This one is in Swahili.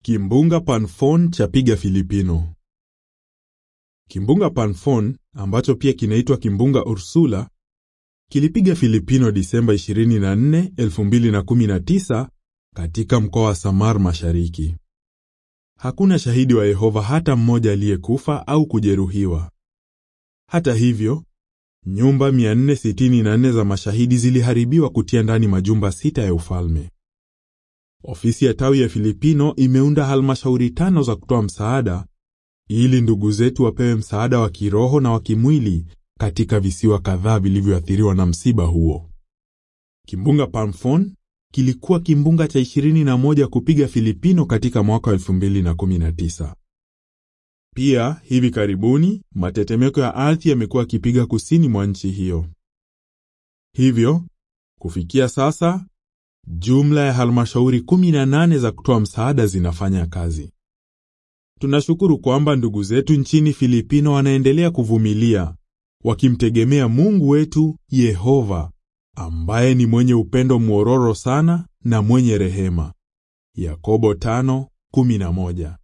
Kimbunga Panfon chapiga Filipino. Kimbunga Panfon ambacho pia kinaitwa kimbunga Ursula kilipiga Filipino Disemba 24, 2019 katika mkoa wa Samar Mashariki. Hakuna shahidi wa Yehova hata mmoja aliyekufa au kujeruhiwa. Hata hivyo, nyumba 464 za mashahidi ziliharibiwa kutia ndani majumba sita ya ufalme. Ofisi ya tawi ya Filipino imeunda halmashauri tano za kutoa msaada ili ndugu zetu wapewe msaada wa kiroho na wa kimwili katika visiwa kadhaa vilivyoathiriwa na msiba huo. Kimbunga Pamphon kilikuwa kimbunga cha 21 kupiga Filipino katika mwaka 2019. Pia hivi karibuni matetemeko ya ardhi yamekuwa yakipiga kusini mwa nchi hiyo. Hivyo kufikia sasa jumla ya halmashauri 18 za kutoa msaada zinafanya kazi. Tunashukuru kwamba ndugu zetu nchini Filipino wanaendelea kuvumilia wakimtegemea Mungu wetu Yehova ambaye ni mwenye upendo mwororo sana na mwenye rehema. Yakobo 5:11